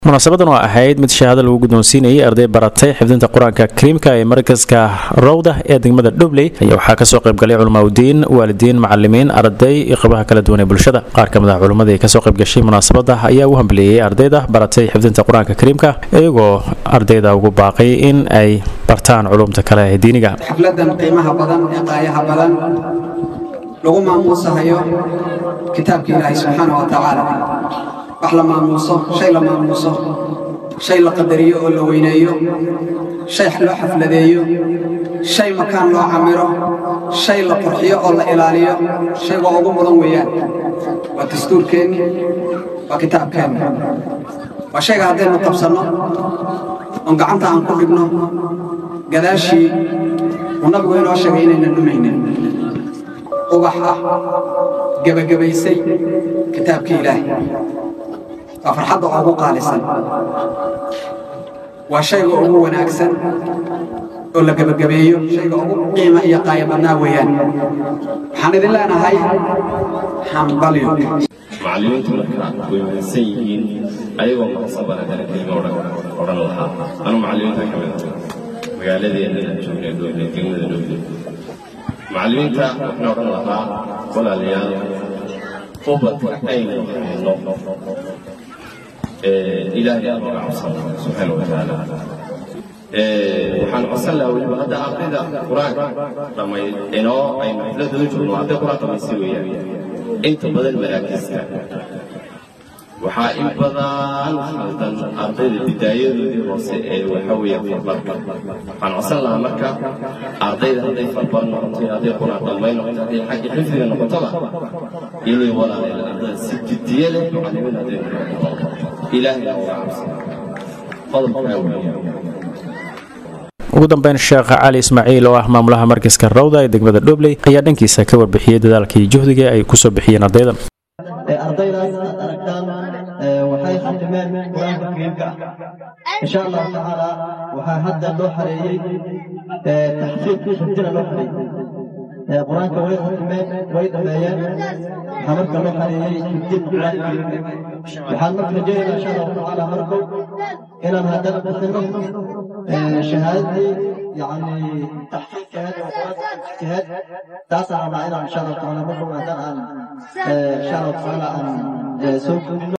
munaasabadan oo ahayd mid shahaado lagu guddoonsiinayay arday baratay xifdinta qur-aanka kariimka ee markaska rowda ee degmada dhobley ayaa waxaa kasoo qaybgalay culamaauddiin waalidiin macalimiin arday iyo qabaha kala duwan ee bulshada qaar ka mid ah culimmadii kasoo qaybgashay munaasabada ayaa u hambeleeyey ardayda baratay xifdinta qur-aanka kariimka iyagoo ardayda ugu baaqay in ay bartaan culumta kale ee diiniga xafladan qiimaha badan ee qaayaha badan lagu maamuusahayo kitaabka ilaahay subxaana wa tacaala wax la maamuuso shay la maamuuso shay la qadariyo oo la weyneeyo shay loo xafladeeyo shay makaan loo camiro shay la qurxiyo oo la ilaaliyo shayga ugu mudan weeyaan waa dastuurkeenni waa kitaabkeenni waa shayga haddaynu qabsanno oon gacanta aan ku dhigno gadaashii uu nabigu inoo sheegay inaynan dhumaynin ubax ah gebagabaysay kitaabkii ilaahay waa farxadda ugu qaalisan waa shayga ugu wanaagsan oo la gebagabeeyo shayga ugu qiima iyo qaaya badnaa weeyaan waxaan idin leenahay hambalyo macallimiintu marka way mahadsan yihiin ayagoo maqsabana kale kelima odhan lahaa anu macallimiinta ka mid magaaladeena joognay dowle degmada dowle macallimiinta waxaan odhan lahaa walaalayaal ubadka aynu hayno ilaahay aan uga cabsana subxaana wa tacaala waxaan codsan lahaa weliba hadda ardayda qur-aanka dhamay inoo aynu xafladooda joogno arday qur-aan dhamaysi weeyaan inta badan maraakiista waxaa in badan haldan ardayda bidaayadoodii hoose ee waxa weeyaan farbarka waxaan codsan lahaa marka ardayda hadday farbar noqoto hadday qur-aan dhammayn noqoto hadday xagga xifdiga noqotoba inay walaalayaan ardada si jiddiye leh macallimiin hadday noqoto ilaahayna uga cabsan qodobkaa weeyaan ugu dambeyn sheekh cali ismaaciil oo ah maamulaha markaska rawda ee degmada dhobley ayaa dhankiisa ka warbixiyey dadaalkii juhdiga ay kusoo bixiyeen ardaydan ardaydaas aad aragtaan waxay khatimeen qur-aanka kariimka ah insha allahu tacaala waxaa hadda loo xareeyey taxfiid xifdina loo xareeyey qur-aanka way khatimeen way dhameeyeen waxaa marka loo xareeyey xifdin qur-aanka kariimka waxaan marka rajaynaynaa insha allahu tacaala markow inaan haddana bixino shahaadadii yani taxqiiqkeed oo qur-aanka xifdkeed taasaan rabnaa inaan insha allahu tacaala markow haddana aan insha allahu tacaala aan soo gudbino